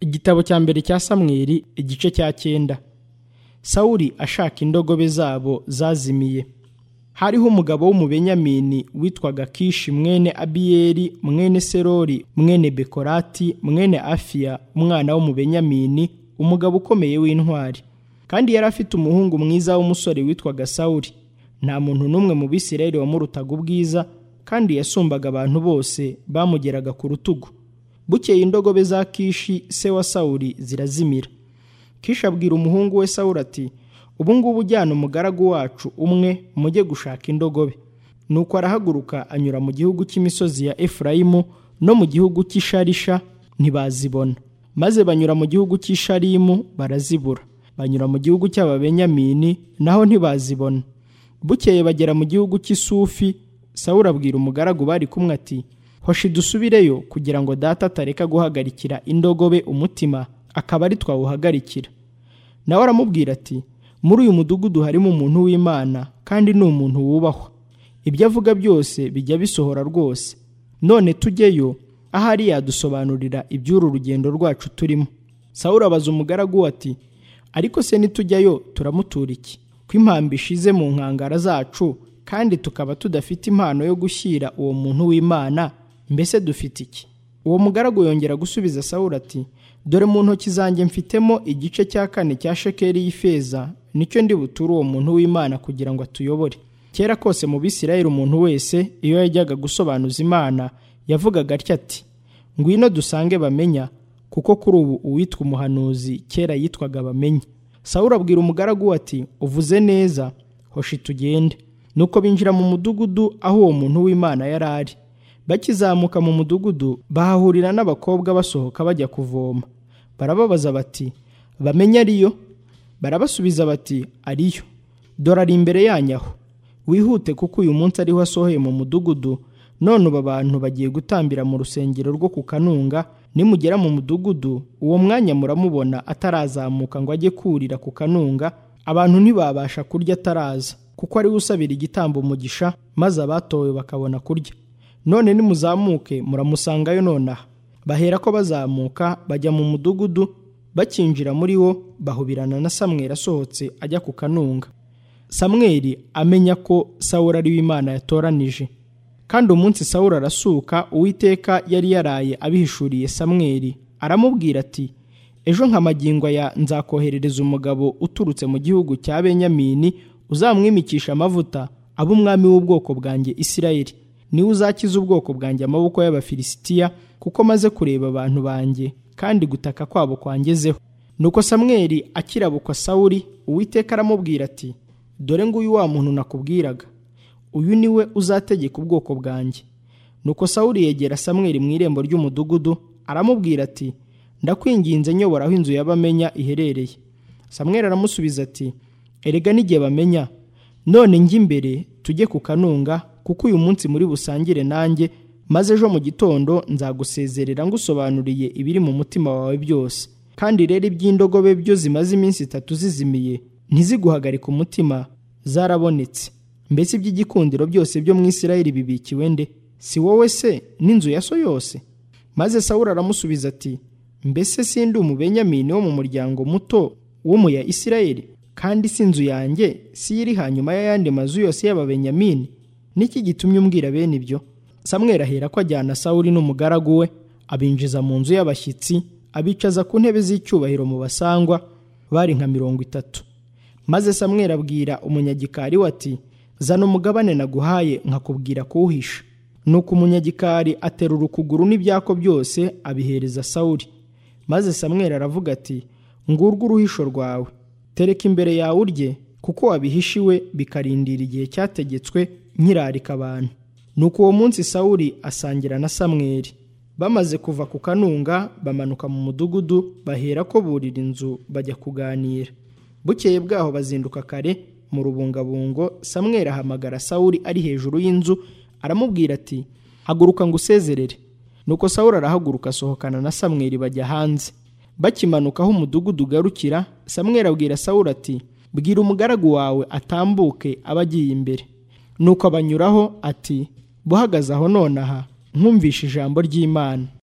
igitabo cya mbere cya samweli igice cya cyenda sawuli ashaka indogobe zabo zazimiye hariho umugabo w'umubenyamini witwaga kishi mwene abiyeri mwene serori mwene bekorati mwene afiya umwana w'umubenyamini umugabo ukomeye w'intwari kandi yari afite umuhungu mwiza w'umusore witwaga sawuli nta muntu n'umwe mu bisirayeli wamurutaga ubwiza kandi yasumbaga abantu bose bamugeraga ku rutugu bukeye indogobe za kishi se wa sawuli zirazimira kishi abwira umuhungu we sawuli ati ubu ngubu ujyana umugaragu wacu umwe mujye gushaka indogobe nuko arahaguruka anyura mu gihugu cy'imisozi ya efurayimu no mu gihugu cy'isharisha ntibazibona maze banyura mu gihugu cy'isharimu barazibura banyura mu gihugu cy'ababenyamini naho ntibazibona bukeye bagera mu gihugu cy'isufi sawuli abwira umugaragu bari kumwe ati hoshi dusubireyo kugira ngo data atareka guhagarikira indogobe umutima akaba ari twawuhagarikira nawe aramubwira ati muri uyu mudugudu harimo umuntu w'imana kandi ni umuntu wubahwa ibyo avuga byose bijya bisohora rwose none tujyeyo ahari yadusobanurira iby'uru rugendo rwacu turimo sawuli abaza umugaragu ati ariko se nitujyayo turamutura iki ko impambo ishize mu nkangara zacu kandi tukaba tudafite impano yo gushyira uwo muntu w'imana mbese dufite iki uwo mugaragu yongera gusubiza sawuli ati dore mu ntoki zanjye mfitemo igice cya kane cya shekeri y'ifeza nicyo ndi buture uwo muntu w'imana kugira ngo atuyobore kera kose mu bisirayeli umuntu wese iyo yajyaga gusobanuza imana yavugaga atya ati ngwino dusange bamenya kuko kuri ubu uwitwa umuhanuzi kera yitwaga bamenya sawuli abwira umugaragu ati uvuze neza hoshi tugende nuko binjira mu mudugudu aho uwo muntu w'imana yari ari bakizamuka mu mudugudu bahahurira n'abakobwa basohoka bajya kuvoma barababaza bati bamenye ariyo barabasubiza bati ariyo dore ari imbere yanyu aho wihute kuko uyu munsi ariho asohoye mu mudugudu none ubu abantu bagiye gutambira mu rusengero rwo ku kanunga nimugera mu mudugudu uwo mwanya muramubona atarazamuka ngo ajye kurira ku kanunga abantu ntibabasha kurya ataraza kuko ariwe usabira igitambo umugisha maze abatowe bakabona kurya none nimuzamuke muramusangayo nonaha bahera ko bazamuka bajya mu mudugudu bakinjira muri wo bahubirana na samweri asohotse ajya ku kanunga samweri amenya ko sawura ari w'imana yatoranije kandi umunsi sawura arasuka uwiteka yari yaraye abihishuriye samweri aramubwira ati ejo nka magingo ya nzakoherereza umugabo uturutse mu gihugu cya benyamini uzamwimikisha amavuta abe umwami w'ubwoko bwanjye isirayeli niwe uzakiza ubwoko bwanjye amaboko y'abafilisitiya kuko maze kureba abantu banjye kandi gutaka kwabo kwangezeho nuko samweri akirabukwa sawuri uwiteka aramubwira ati dore nguyu wa muntu nakubwiraga uyu ni we uzategeka ubwoko bwanjye nuko sawuri yegera samweri mu irembo ry'umudugudu aramubwira ati ndakwinginze nyobora aho inzu y'abamenya iherereye samweri aramusubiza ati erega n'igihe bamenya none njye imbere tujye ku kanunga kuko uyu munsi muri busangire nanjye maze ejo mu gitondo nzagusezerera ngusobanuriye ibiri mu mutima wawe byose kandi rero iby'indogobe byo zimaze iminsi itatu zizimiye ntiziguhagarike umutima zarabonetse mbese iby'igikundiro byose byo mu isirayeli bibikiwe nde si wowe se n'inzu ya so yose maze sawuri aramusubiza ati mbese sindi umubenyamini wo mu muryango muto wo mu ya isirayeli kandi si inzu yanjye si iri hanyuma y'ayandi mazu yose y'ababenyamini niki gitumye umbwira bene ibyo samweri ahera ko ajyana sawuri n'umugaragu we abinjiza mu nzu y'abashyitsi abicaza ku ntebe z'icyubahiro mu basangwa bari nka mirongo itatu maze samweri abwira umunyagikari we ati zana umugabane naguhaye nkakubwira kuwuhisha nuko umunyagikari aterura ukuguru n'ibyako byose abihereza sawuri maze samweri aravuga ati ngurwe uruhisho rwawe tereka imbere yawe urye kuko wabihishiwe bikarindira igihe cyategetswe nkirarika abantu nuko uwo munsi sawuri asangira na samweri bamaze kuva ku kanunga bamanuka mu mudugudu bahera ko burira inzu bajya kuganira bukeye bwaho bazinduka kare mu rubungabungo samweri ahamagara sawuri ari hejuru y'inzu aramubwira ati haguruka ngo usezerere nuko sawuri arahaguruka asohokana na samweri bajya hanze bakimanuka aho umudugudu ugarukira samweri abwira sawuri ati bwira umugaragu wawe atambuke aba agiye imbere nuko abanyuraho ati buhagaze aho nonaha nkumvishe ijambo ry'imana